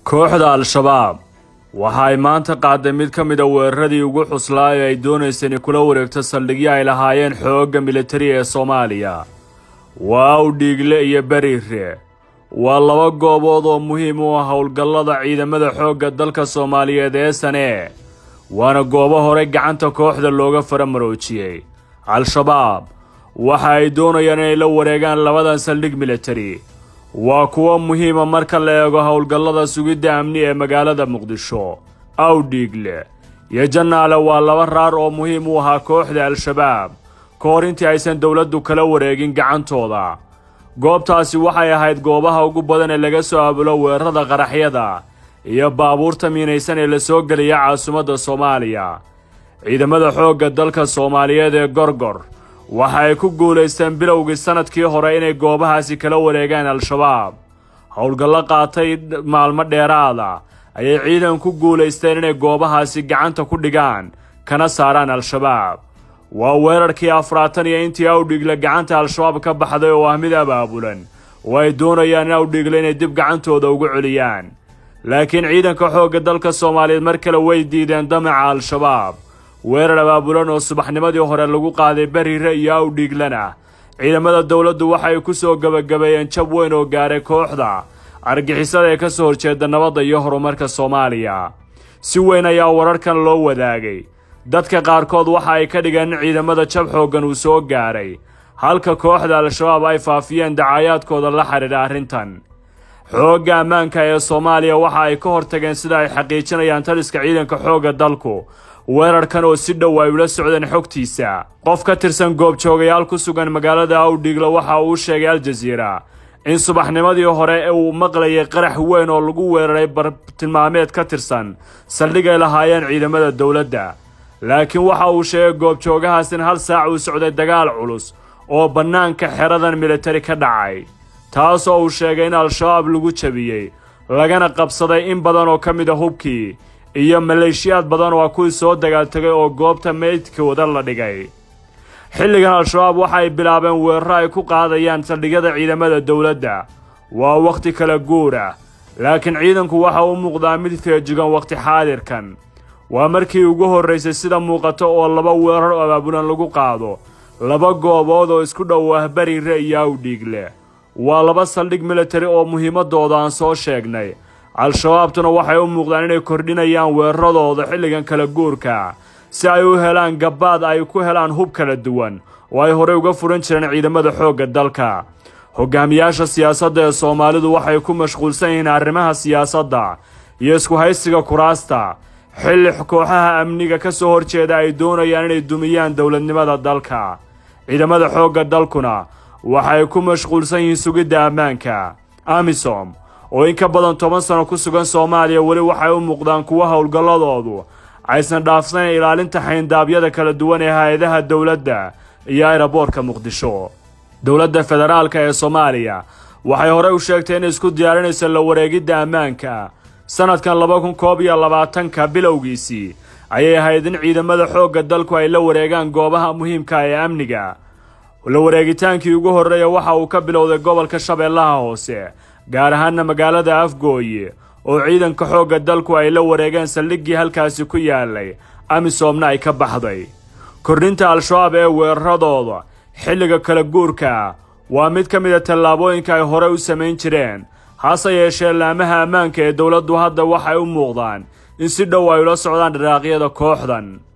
kooxda al-shabaab waxa ay maanta qaaday mid ka mid a weeraradii ugu xuslaa ee ay doonaysay inay kula wareegto saldhigyo ay lahaayeen xoogga militari ee soomaaliya waa awdhiigle iyo beriire waa laba goobood oo muhiim u ah howlgallada ciidamada xoogga dalka soomaaliyeed ee sane waana goobo hore gacanta kooxda looga faramaroojiyey al-shabaab waxa ay doonayaan inay la wareegaan labadan saldhig militari waa kuwo muhiima marka la eego howlgallada sugidda amni ee magaalada muqdisho awdhiigle iyo jannaale waa laba raar oo muhiim u ahaa kooxda al-shabaab ka hor intii aysan dowladdu kala wareegin gacantooda goobtaasi waxay ahayd goobaha ugu badan ee laga soo abulo weerarada qaraxyada iyo baabuurta miinaysan ee la soo geliya caasimadda soomaaliya ciidamada xoogga dalka soomaaliyeed ee gorgor waxa ay ku guulaysteen bilowgii sannadkii hore inay goobahaasi kala wareegaan al-shabaab howlgallo qaatay maalmo dheeraada ayay ciidan ku guulaysteen inay goobahaasi gacanta ku dhigaan kana saaraan al-shabaab waa weerarkii afraatan iyo intii awdhiigle gacanta al-shabaab ka baxday oo ah mid abaabulan oo ay doonayaan in awdhiigle inay dib gacantooda ugu celiyaan laakiin ciidanka xoogga dalka soomaaliyeed mar kale way diideen damaca al-shabaab weerar abaabulan oo subaxnimadii hore lagu qaaday beriire iyo awdhiiglana ciidamada dowladdu waxay ku soo gebagabeeyeen jab weyn oo gaaray kooxda argixisada ee ka soo horjeeda nabadda iyo horumarka soomaaliya si weyn ayaa wararkan loo wadaagay dadka qaarkood waxa ay ka dhigeen in ciidamada jab xooggan uu soo gaaray halka kooxda al-shabaab ay faafiyeen dacayaadkooda la xidhiidha arrintan xoogga ammaanka ee soomaaliya waxa ay ka hortageen sida ay xaqiijinayaan taliska ciidanka xoogga dalku weerarkan oo si dhow ay ula socdeen xogtiisa qof ka tirsan goobjoogayaal ku sugan magaalada awdhiigle waxa uu sheegay al-jasiira in subaxnimadii hore uu maqlayay qarax weyn oo lagu weeraray bartilmaameed ka tirsan saldhigay lahaayeen ciidamada dowladda laakiin waxa uu sheegay goobjoogahaas in hal saac uu socday dagaal culus oo bannaanka xeradan militari ka dhacay taas oo uu sheegay in al-shabaab lagu jabiyey lagana qabsaday in badan oo ka mid a hubkii iyo maleeshiyaad badan oo ah kuwii soo dagaaltegay oo goobta meydkooda la dhigay xilligan al-shabaab waxa ay bilaabeen weeraro ay ku qaadayaan saldhigyada ciidamada dowladda waa wakhti kala guur ah laakiin ciidanku waxa u muuqdaa mid feejigan wakhti xaadirkan waa markii ugu horraysay sida muuqato oo laba weerar oo abaabulan lagu qaado laba goobood oo isku dhow ah beriire iyo awdhiigle waa laba saldhig militari oo muhiimadooda aan soo sheegnay al-shabaabtuna waxay u muuqdaan inay kordhinayaan weeraradooda xilligan kala guurka si ay u helaan gabbaad ay ku helaan hub kala duwan oo ay horey uga furan jireen ciidamada xoogga dalka hogaamiyaasha siyaasadda ee soomaalidu waxay ku mashquulsan yihiin arrimaha siyaasadda iyo isku haysiga kuraasta xilli kooxaha amniga ka soo horjeeda ay doonayaan inay dumiyaan dowladnimada dalka ciidamada xoogga dalkuna waxay ku mashquulsan yihiin sugidda ammaanka amisom oo in ka badan toban sano ku sugan soomaaliya weli waxay u muuqdaan kuwo howlgalladoodu aysan dhaafsanayn ilaalinta xayndaabyada kala duwan ee hay-adaha dowladda iyo ayraboorka muqdisho dowladda federaalka ee soomaaliya waxay horey u sheegtay inay isku diyaarinayso la wareegidda ammaanka sannadkan laba kun koob iyo labaatanka bilowgiisii ayay ahayd in ciidamada xoogga dalku ay la wareegaan goobaha muhiimka ee amniga la wareegitaankii ugu horreeya waxa uu ka bilowday gobolka shabeellaha hoose gaar ahaana magaalada afgooye oo ciidanka xoogga dalku ay la wareegeen saldhiggii halkaasi ku yaalay amisoomna ay ka baxday kordhinta al-shabaab ee weeraradooda xilliga kala guurka waa mid ka mid a tallaabooyinka ay horey u samayn jireen hase yeeshee laamaha ammaanka ee dowladdu hadda waxay u muuqdaan in si dhow ay ula socdaan dharaaqyada kooxdan